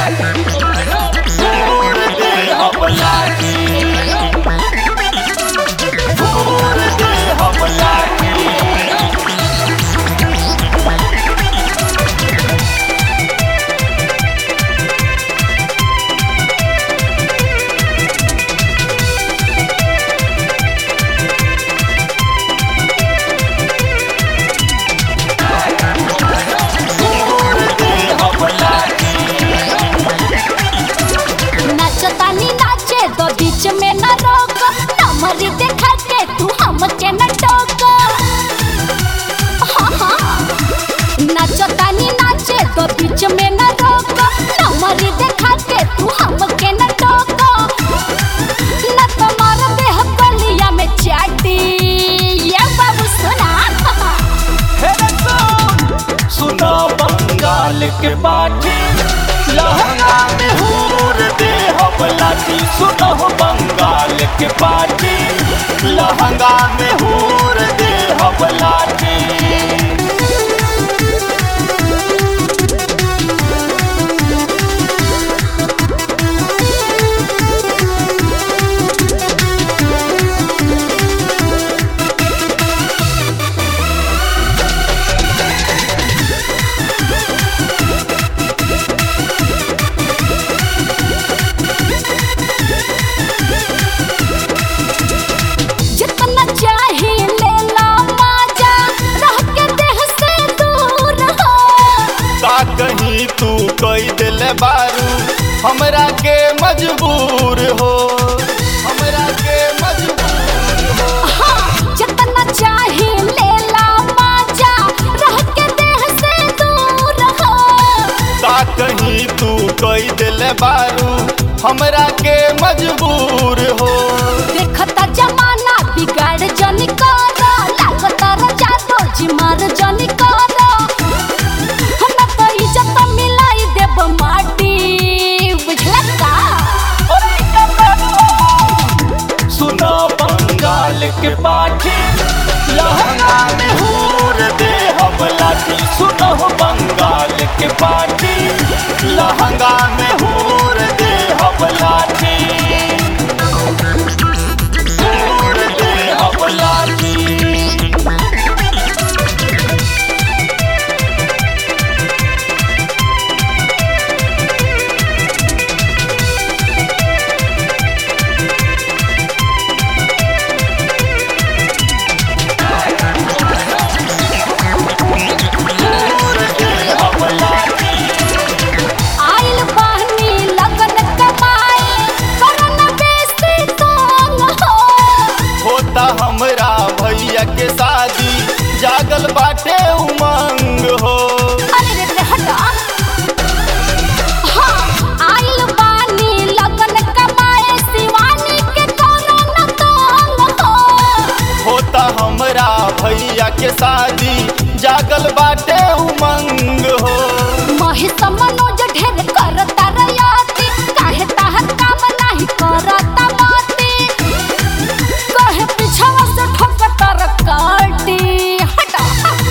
फूर दे हम लाठी फूर दे हम लाठी फूर दे हम लाठी नाचतानी नाचे तो बीच में न रोक नमरी देखा के तू हमके न टोक हाँ, हाँ। नाचतानी नाचे तो बीच में न रोक नमरी देखा के तू हमके न टोक न तुम्हारा देह कलिया में चाटी ये बाबू सुना सुनो बंगाल के बाटी लहंगा में हूर दे हम लाठी सुनो बंगाल के बाटी लहंगा में हूर दे हम लाठी जितना चाहे ले ला माजा रह के देह से दूर हो का कहीं तू कोई दिल बारू हमरा के मजबूर हो हमरा के मजबूर हो हाँ, जितना चाहे ले ला माजा रह के देह से दूर हो का कहीं तू कोई दिल बारू हमरा के मजबूर हो देखता जमाना बिगाड़ जनी कर लागता रजा तो जिमार जनी कर हम तो इज्जत मिलाई देब माटी बुझला का सुनो बंगाल के पाठी लहंगा में हूर दे हम लाठी सुनो बंगाल के पाठी लहंगा में हूर दे हम लाठी हूर दे हम लाठी हूर दे हम लाठी आइल बहनी लगन कमाए करन बेसी तंग हो होता हमरा भैया के शादी जागल बाटे उमंग हो अरे रे रे हटा हाँ आइल बानी लगन कमाए शिवानी के करन तंग हो होता हमरा भैया के शादी जागल बाटे उमंग हो महेश मनोज ढेर करता रयाती काहे ताहर काम नाही करता माती कहे पिछवा से ठोकता रकाटी हटा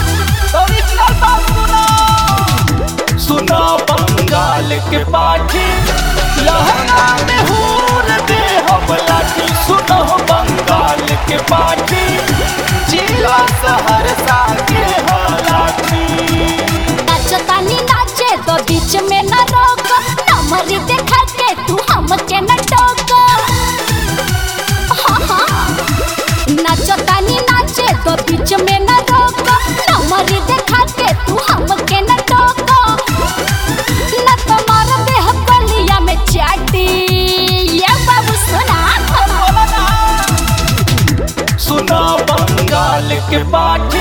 सुनो बंगाल के पाठी लहंगा में हूर दे हम लाठी सुनो बंगाल के पाठी जिला सहरसा के हालाठी नाचतानी नाचे तो बीच में न रोक नमरी देखा के तू हमके न टोक हाँ, हाँ। नाचतानी नाचे तो बीच में न रोक नमरी देखा के तू हमके न टोक न तुम्हारा देह कलिया में चाटी ये बाबू सुना सुनो बंगाल के पाठी